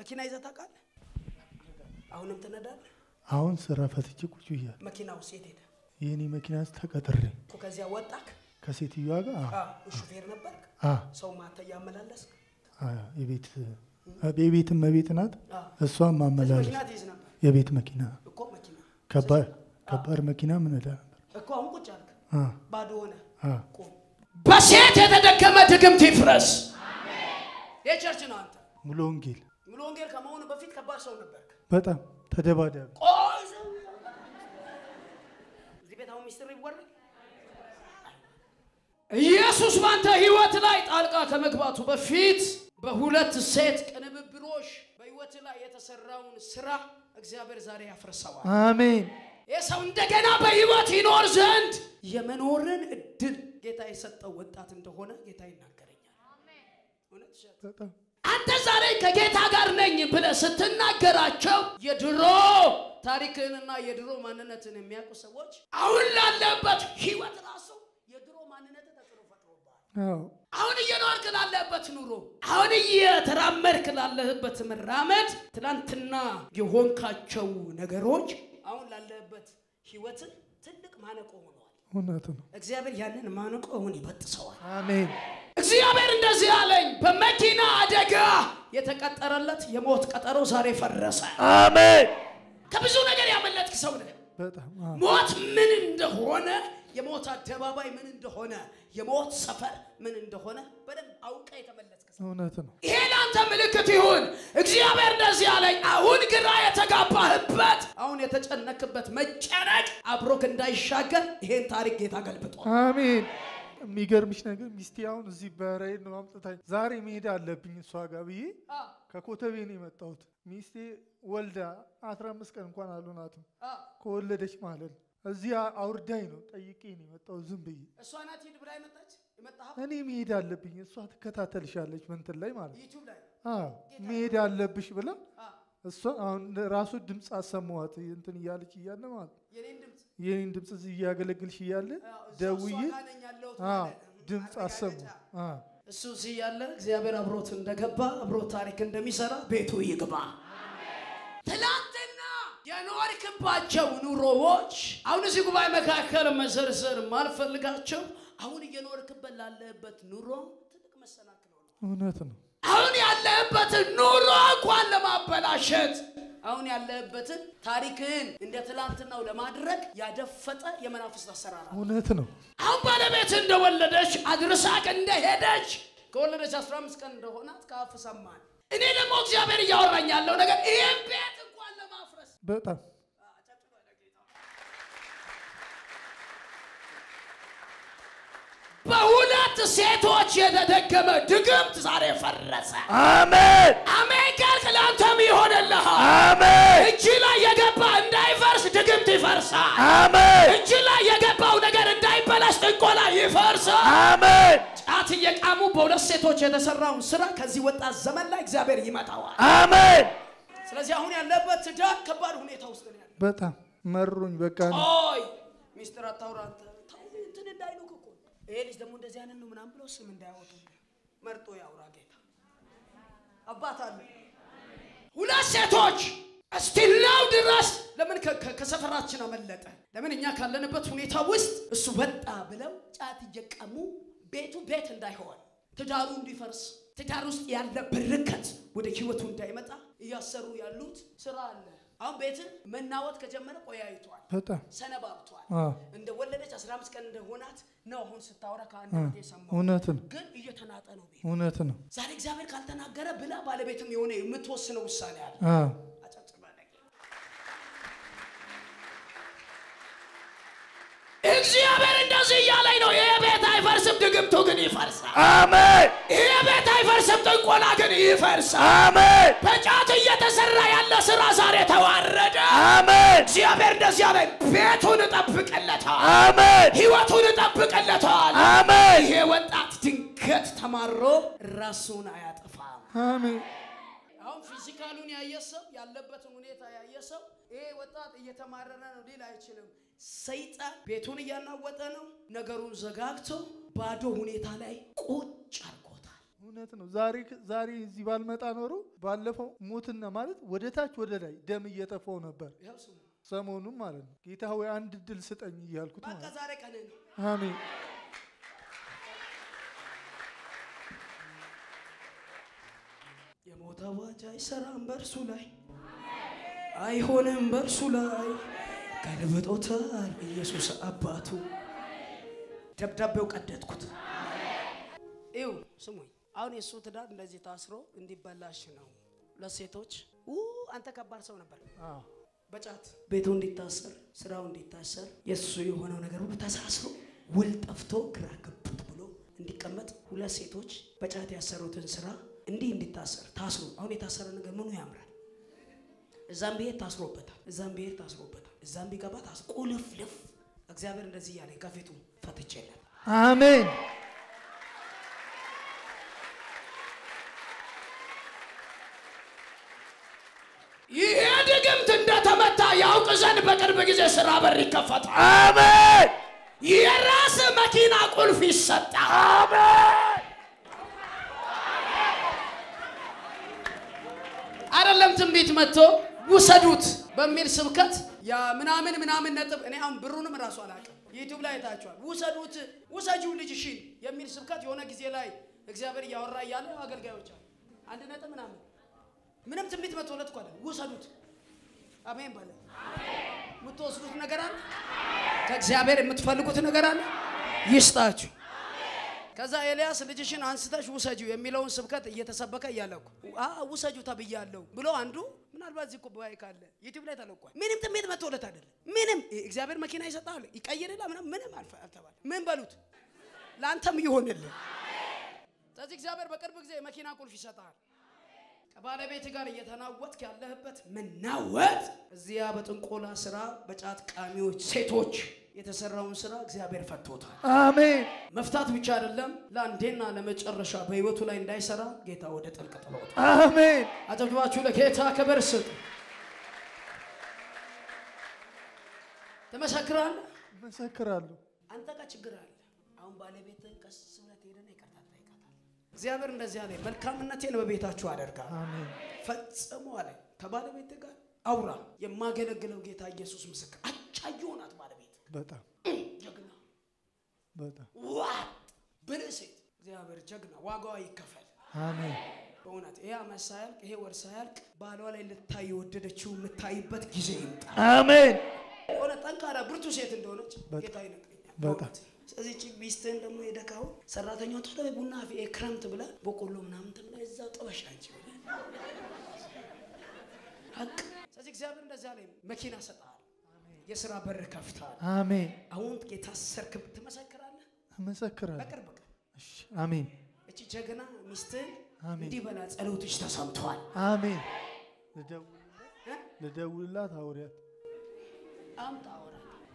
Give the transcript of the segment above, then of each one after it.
መኪና ይዘህ ታውቃለህ? አሁንም ትነዳለህ? አሁን ስራ ፈትቼ ቁጭ ብያለሁ። መኪናው ሴት ሄደ የእኔ መኪና ተቀጥሬ እኮ ከዚያ ወጣክ? ከሴትዮዋ ጋር አ- አዎ፣ ሹፌር ነበርክ? አ ሰው ማታ እያመላለስክ? አ የቤት የቤትም መቤት ናት። አዎ። እሷም ከዚህ ማመላለስ መኪና ትይዝ ነበር የቤት መኪና እኮ መኪና ከባድ ከባድ መኪና ምን እዳ ነበር። እኮ አሁን ቁጭ አልክ፣ አ ባዶ ሆነ። አ ቁም። በሴት የተደገመ ድግምት ይፍረስ። የቸርች ነው አንተ። ሙሉ ወንጌል ሙሉ ወንጌል ከመሆኑ በፊት ከባድ ሰው ነበርክ። በጣም ተደባዳቢ ቆይ ሰው እዚህ ቤት አሁን ሚስጥር ይወራል። ኢየሱስ ባንተ ህይወት ላይ ጣልቃ ከመግባቱ በፊት በሁለት ሴት ቅንብብሎሽ በህይወት ላይ የተሰራውን ስራ እግዚአብሔር ዛሬ ያፍርሰዋል። አሜን ይህ ሰው እንደገና በህይወት ይኖር ዘንድ የመኖርን እድል ጌታ የሰጠው ወጣት እንደሆነ ጌታ ይናገረኛል። እውነት ውሸት? በጣም አንተ ዛሬ ከጌታ ጋር ነኝ ብለህ ስትናገራቸው የድሮ ታሪክህንና የድሮ ማንነትን የሚያውቁ ሰዎች አሁን ላለበት ህይወት ራሱ የድሮ ማንነት ተጽዕኖ ፈጥሮብሃል። አዎ አሁን እየኖርክ ላለበት ኑሮ፣ አሁን እየተራመድክ ላለህበት መራመድ፣ ትናንትና የሆንካቸው ነገሮች አሁን ላለህበት ህይወት ትልቅ ማነቆ ሆነዋል። እውነት ነው። እግዚአብሔር ያንን ማነቆ አሁን ይበጥሰዋል። አሜን እግዚአብሔር እንደዚህ አለኝ፣ በመኪና አደጋ የተቀጠረለት የሞት ቀጠሮ ዛሬ ፈረሰ። አሜን ከብዙ ነገር ያመለጥክ ሰው ነህ። በጣም አዎ ሞት ምን እንደሆነ፣ የሞት አደባባይ ምን እንደሆነ፣ የሞት ሰፈር ምን እንደሆነ በደንብ አውቀ የተመለጥክ ሰው እውነት ነው። ይሄ ለአንተ ምልክት ይሁን። እግዚአብሔር እንደዚህ አለኝ፣ አሁን ግራ የተጋባህበት፣ አሁን የተጨነክበት መጨነቅ አብሮክ እንዳይሻገር ይሄን ታሪክ ጌታ ገልብጧል። አሜን የሚገርምሽ ነገር ሚስቴ አሁን እዚህ በራይድ ነው አምጥታኝ ዛሬ መሄድ አለብኝ እሷ ጋር ብዬ ከኮተቤ ነው የመጣሁት። ሚስቴ ወልዳ አስራ አምስት ቀን እንኳን አልሆናትም ከወለደች ማለት ነው። እዚህ አውርዳኝ ነው ጠይቄ ነው የመጣሁት ዝም ብዬ። እሷ ናት ሂድ ብላ የመጣች የመጣህ እኔ መሄድ አለብኝ እሷ ትከታተልሻለች መንትን ላይ ማለት ነው። ዩቲዩብ ላይ አዎ መሄድ አለብሽ ብላ እሷ አሁን ራሱ ድምፅ አሰማዋት እንትን እያለች እያለ ማለት ነው። የኔን ድምፅ የኔን ድምፅ እዚህ እያገለግልሽ እያለ ደውዬ አዎ ድምፅ አሰሙ። አዎ እሱ እዚህ ያለ እግዚአብሔር አብሮት እንደገባ አብሮት ታሪክ እንደሚሰራ ቤቱ ይግባ። ትላንትና የኖርክባቸው ኑሮዎች አሁን እዚህ ጉባኤ መካከል መዘርዘር ማልፈልጋቸው አሁን እየኖርክበት ላለህበት ኑሮ ትልቅ መሰናክል ሆነ። እውነት ነው። አሁን ያለህበትን ኑሮ እንኳን ለማበላሸት አሁን ያለህበትን ታሪክህን እንደ ትላንትናው ለማድረግ ያደፈጠ የመናፍስት አሰራር አለ። እውነት ነው። አሁን ባለቤት እንደወለደች አድርሳቅ እንደሄደች ከወለደች 15 ቀን እንደሆናት ከአፍ ሰማን። እኔ ደግሞ እግዚአብሔር እያወራኝ ያለው ነገር ይህን ቤት እንኳን ለማፍረስ በጣም በሁለት ሴቶች የተደገመ ድግምት ዛሬ ፈረሰ። አሜን አሜን ካልክ ለአንተም ይሆንልሃል። አሜን እጅ ላይ የገባ እንዳይፈርስ ድግምት ይፈርሳል። አሜን እጅ ላይ የገባው ነገር እንዳይበላሽ ጥንቆላ ይፈርሳል። አሜን ጫት እየቃሙ በሁለት ሴቶች የተሰራውን ስራ ከዚህ ወጣት ዘመን ላይ እግዚአብሔር ይመታዋል። አሜን። ስለዚህ አሁን ያለበት ትዳር ከባድ ሁኔታ ውስጥ ነው ያለው። በጣም መሩኝ። በቃ ቆይ ሚስጥር አታውራ አንተ ተው፣ እንትን እንዳይሉክ እኮ ይሄ ልጅ ደግሞ እንደዚህ አይነት ነው ምናምን ብለው ስም እንዳያወጡ መርጦ ያውራ ጌታ አባት አለ። ሁለት ሴቶች እስቲላው ድረስ ለምን ከ- ከ- ከሰፈራችን አመለጠ? ለምን እኛ ካለንበት ሁኔታ ውስጥ እሱ ወጣ ብለው ጫት እየቀሙ ቤቱ ቤት እንዳይሆን ትዳሩ እንዲፈርስ ትዳር ውስጥ ያለ በረከት ወደ ህይወቱ እንዳይመጣ እያሰሩ ያሉት ስራ አለ። አሁን ቤትን መናወጥ ከጀመረ ቆያይቷል፣ በጣም ሰነባብቷል። አዎ፣ እንደ ወለደች 15 ቀን እንደሆናት ነው አሁን ስታወራ ከአንድ አዎ፣ ቤት የሰማው። እውነት ነው። ግን እየተናጠ ነው ቤት። እውነት ነው። ዛሬ እግዚአብሔር ካልተናገረ ብላ ባለቤትም የሆነ የምትወስነው ውሳኔ አለ። አዎ፣ አጨብጭባ ለጌታ። እግዚአብሔር እንደዚህ እያለኝ ነው። ይሄ ቤት አይፈርስም፣ ድግምቱ ግን ይፈርሳል። አሜን ይሄ ቤት አይፈርስም፣ ጥንቆላ ግን ይፈርሳል። አሜን በጫት እየተሰራ ያለ ስራ ዛሬ ተዋረደ። አሜን እግዚአብሔር እንደዚህ አለኝ፣ ቤቱን እጠብቅለታል፣ አሜን ህይወቱን እጠብቅለታል። አሜን ይሄ ወጣት ድንገት ተማሮ ራሱን አያጠፋም። አሜን አሁን ፊዚካሉን ያየ ሰው ያለበትን ሁኔታ ያየ ሰው ይሄ ወጣት እየተማረረ ነው ሊል አይችልም። ሰይጣን ቤቱን እያናወጠ ነው። ነገሩን ዘጋግቶ ባዶ ሁኔታ ላይ ቁጭ አድርጎታል። እውነት ነው። ዛሬ ዛሬ እዚህ ባልመጣ ኖሮ ባለፈው ሞትና ማለት ወደ ታች ወደ ላይ ደም እየጠፋው ነበር። ይኸው ስሙ። ሰሞኑን ማለት ነው። ጌታ ሆይ አንድ እድል ስጠኝ እያልኩት በቃ ማለት ነው። ዛሬ ቀን ነው። አሜን የሞት አዋጅ አይሰራም በእርሱ ላይ አይሆንም በእርሱ ላይ ገልብጦታል ኢየሱስ አባቱ። ደብዳቤው ቀደድኩት። ይው ስሙኝ፣ አሁን የእሱ ትዳር እንደዚህ ታስሮ እንዲበላሽ ነው ለሴቶች ኡ አንተ ከባድ ሰው ነበር። አዎ በጫት ቤቱ እንዲታሰር ስራው እንዲታሰር የእሱ የሆነው ነገር ሁሉ ተሳስሮ ውል ጠፍቶ ግራ ገብት ብሎ እንዲቀመጥ ሁለት ሴቶች በጫት ያሰሩትን ስራ እንዲህ እንዲታሰር ታስሮ አሁን የታሰረ ነገር ምኑ ያምራል? እዛም ብሄድ ታስሮበታል፣ እዛም ብሄድ ታስሮበታል፣ እዛም ቢገባ ታስ ቁልፍልፍ። እግዚአብሔር እንደዚህ እያለኝ ከፊቱ ፈትቼለት አሜን ይሄ ድግምት እንደተመታ ያውቅ ዘንድ በቅርብ ጊዜ ስራ በር ይከፈታል። አሜን የራስ መኪና ቁልፍ ይሰጣል። አይደለም ትንቢት መጥቶ ውሰዱት በሚል ስብከት ያ ምናምን ምናምን ነጥብ እኔ አሁን ብሩንም እራሱ አላውቅም። ዩቲዩብ ላይ አይታችኋል። ውሰዱት ውሰጂው ልጅሽን የሚል ስብከት የሆነ ጊዜ ላይ እግዚአብሔር እያወራ እያለ አገልጋዮች አሉ አንድ ነጥብ ምናምን ምንም ትንቢት መጥቶለት እኮ አይደለም። ውሰዱት አሜን በለ የምትወስዱት ነገር አለ ከእግዚአብሔር የምትፈልጉት ነገር አለ ይስጣችሁ። ከዛ ኤልያስ ልጅሽን አንስተሽ ውሰጂው የሚለውን ስብከት እየተሰበከ እያለኩ ውሰጂው ተብያለሁ ብሎ አንዱ ምናልባት እዚህ እኮ ጉባኤ ካለ ዩቲዩብ ላይ ተለቋል። ምንም ትንቢት መጥቶለት አይደለም። ምንም እግዚአብሔር መኪና ይሰጣል ይቀይርላ ምናምን ምንም አልፈ- አልተባለ። ምን በሉት ለአንተም ይሆንልህ። ስለዚህ እግዚአብሔር በቅርብ ጊዜ የመኪና ቁልፍ ይሰጣል። ከባለቤት ጋር እየተናወጥክ ያለህበት መናወጥ እዚያ በጥንቆላ ስራ በጫት ቃሚዎች ሴቶች የተሰራውን ስራ እግዚአብሔር ፈቶታል። አሜን መፍታት ብቻ አይደለም፣ ለአንዴና ለመጨረሻ በህይወቱ ላይ እንዳይሰራ ጌታ ወደ ጥልቅ ጥሎታል። አሜን አጨብጭባችሁ ለጌታ ክብር ስጡ። ትመሰክራለህ። እመሰክራለሁ። አንተ ጋር ችግር አለ። አሁን ባለቤት ቀስ ብለህ ትሄድና ይቅርታ ትጠይቃታለህ። እግዚአብሔር እንደዚህ አለ፣ መልካምነቴን በቤታችሁ አደርጋለሁ አሜን ፈጽሞ አለ። ከባለቤት ጋር አውራ። የማገለግለው ጌታ ኢየሱስ ምስክር። አጫዩ ሆናት ባለቤት በጣም ጀግና በጣም ዋጥ ብልህ ሴት። እግዚአብሔር ጀግና፣ ዋጋዋ ይከፈል። አሜን በእውነት ይሄ ዓመት ሳያልቅ ይሄ ወር ሳያልቅ ባሏ ላይ ልታይ የወደደችው የምታይበት ጊዜ ይምጣ። አሜን የሆነ ጠንካራ ብርቱ ሴት እንደሆነች በጣም ጌታ ይነግረኛል። በጣም በእውነት። ስለዚህ እቺ ሚስትህን ደግሞ የደካው ሰራተኛው ቶሎ በይ ቡና አፍዬ ክረምት ብላ በቆሎ ምናምን ትብላ እዛው ጥበሻ አንቺ ብለህ ሀቅ። ስለዚህ እግዚአብሔር እንደዚያ ላይ መኪና ሰጥሃል፣ የስራ በር ከፍተሃል። አሜን አሁን የታሰርክ ትመሰክራለህ እመሰክራለሁ። በቅርብ ቀን እሺ አሜን እቺ ጀግና ሚስትህን አሜን። እንዲህ በላ ጸሎትሽ ተሰምቷል። አሜን ልደውልላት እ? ልደውልላት አውሪያት አምጣ አውራ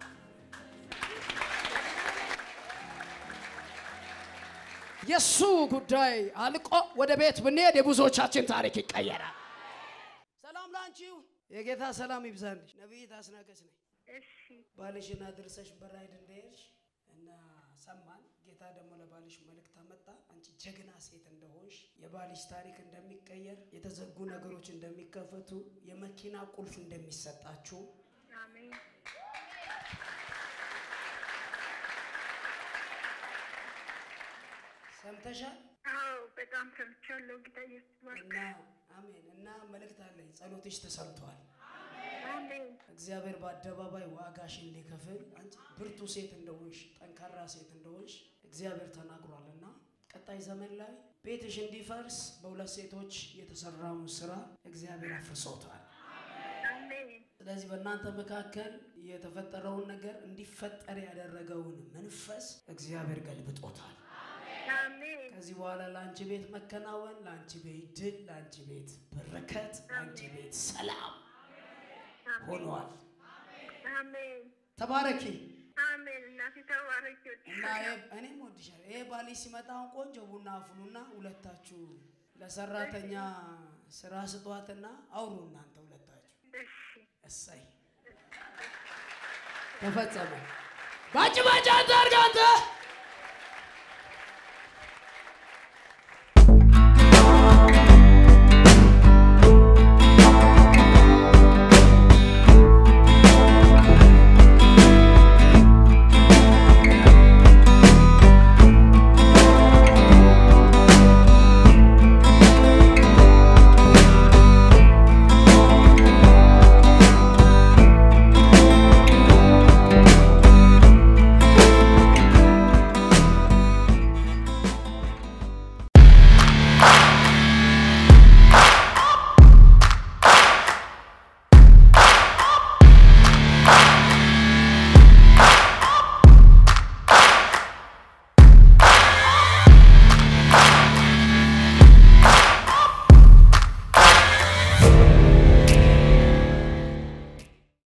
የእሱ ጉዳይ አልቆ ወደ ቤት ብንሄድ የብዙዎቻችን ታሪክ ይቀየራል። ሰላም ላንቺ ይሁን። የጌታ ሰላም ይብዛልሽ። ነቢይት አስናቀች ነኝ። እሺ ባልሽን አድርሰሽ በራይድ እንደሄድሽ እና ሰማን። ጌታ ደግሞ ለባልሽ መልእክት አመጣ። አንቺ ጀግና ሴት እንደሆንሽ፣ የባልሽ ታሪክ እንደሚቀየር፣ የተዘጉ ነገሮች እንደሚከፈቱ፣ የመኪና ቁልፍ እንደሚሰጣችሁ አሜን ሰምተሻል። አዎ በጣም ሰምቻለሁ ጌታ ኢየሱስ ባርክ እና አሜን። እና መልእክት አለኝ። ጸሎትሽ ተሰምቷል። አሜን እግዚአብሔር በአደባባይ ዋጋሽን ሊከፍል አንቺ ብርቱ ሴት እንደሆንሽ ጠንካራ ሴት እንደሆንሽ እግዚአብሔር ተናግሯልና ቀጣይ ዘመን ላይ ቤትሽ እንዲፈርስ በሁለት ሴቶች የተሰራውን ስራ እግዚአብሔር አፍርሶታል። አሜን ስለዚህ በእናንተ መካከል የተፈጠረውን ነገር እንዲፈጠር ያደረገውን መንፈስ እግዚአብሔር ገልብጦታል። አሜን ከዚህ በኋላ ለአንቺ ቤት መከናወን፣ ለአንቺ ቤት ድል፣ ለአንቺ ቤት በረከት፣ ለአንቺ ቤት ሰላም ሆኗል። አሜን ተባረኪ። አሜን እናቴ ተባረኪ እና ይሄ- እኔም ወድሻለሁ። ይሄ ባልሽ ሲመጣ አሁን ቆንጆ ቡና አፍሉና ሁለታችሁ ለሰራተኛ ስራ ስጧትና አውሩ እናንተ ሁለታችሁ። እሺ እሰይ ተፈጸመ። ባጭ ባጭ አንተ አድርግ አንተ